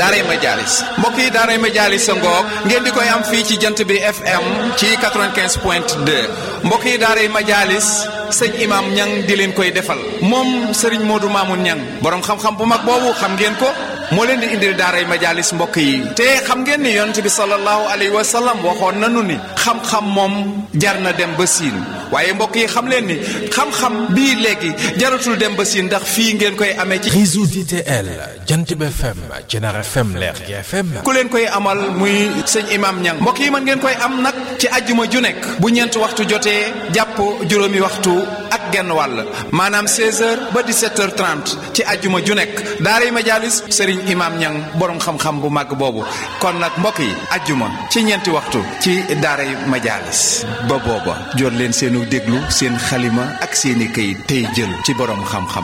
daaray Majaalis mbokk yi daaray Majaalis sa ngoog ngeen di koy am fii ci jant bi FM ci 95 point 2 mbokk yi daaray Majaalis sëñ imam ñang di leen koy defal moom sëriñ Modou Mamoun ñang borom xam-xam bu mag boobu xam ngeen ko moo leen di indil daaray Majaalis mbokk yi te xam ngeen ni yonent bi sallallahu alayhi wa sallam waxoon nanu ni xam-xam moom jar na dem ba siin waaye mbokk yi xam leen ni xam-xam bii léegi jaratul dem ba siin ndax fii ngeen koy amee ci réseau DTL Jantib FM Jenar FM Lergui FM ku leen koy amal muy sëñ imam ñang mbokk yi mën ngeen koy am nag ci ajjuma ju nekk bu ñeent waxtu jotee jàpp juróomi waxtu ak genn wàll maanaam 16h ba 17h30 ci ajjuma ju nekk daaray Majaalis sëriñ imam ñang borom xam-xam bu màgg boobu kon nag mbokk yi ajjuma ci ñeenti waxtu ci daaray Majaalis ba booba jot leen seenu déglu seen xalima ak seeni këyit tey jël ci borom xam-xam